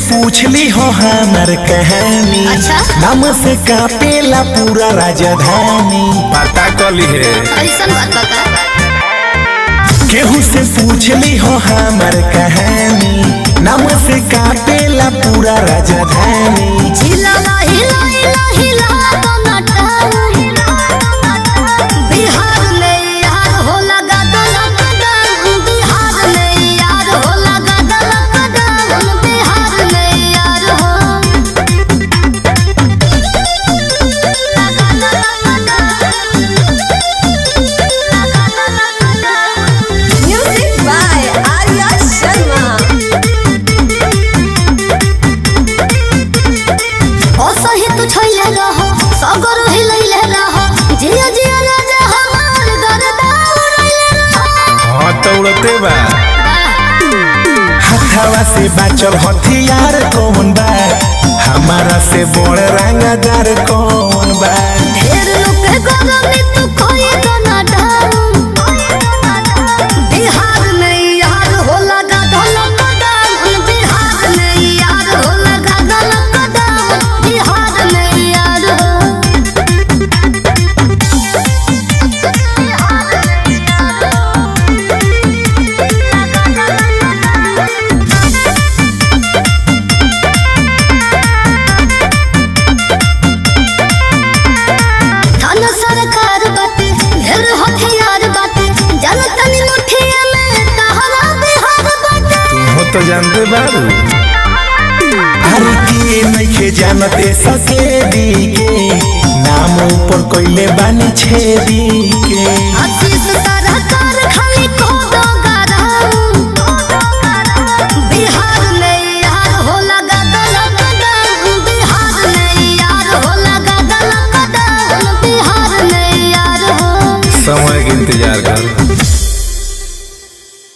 पूछ ली हो हमार कहानी अच्छा। नाम से कापेला पूरा राजधानी पता कली है ऐसन बात बता केहू से पूछ ली हो हमार कहानी नाम से कापेला पूरा राजधानी हिला हिला हिला हिला तो नटा बिहार में यार हो लगा दलक दाम बिहार में यार हो लगा दलक दाम बिहार में यार हो Music by Arya Sharma. असही तू छैले रह सगर हिलैले रह जिया जिया राजा हमार दरदा उड़ैले रह हाँ तो उड़ते बा हथावा से बाचल हथियार कौन बा हमारा से बड़ रंगदार कौन बा ढेर लोग के गरमी तू कोई तो ना डाउन बिहार में यार हो लगा ढोलक डाउन बिहार में यार हो लगा ढोलक डाउन बिहार में यार हो थाना सरकार बाटे ढेर हथियार बाटे जनतनी मुठिया में तहरा बिहार बाटे हो तो जानते बारू अरे के नइखे जानते सके दी के नाम ऊपर कोइले बानी छेदी के आशीष सरकार खाली को दो गराऊ बिहार में यार हो लगा दलक दाम बिहार में यार हो लगा दलक दाम बिहार में यार हो समय के इंतजार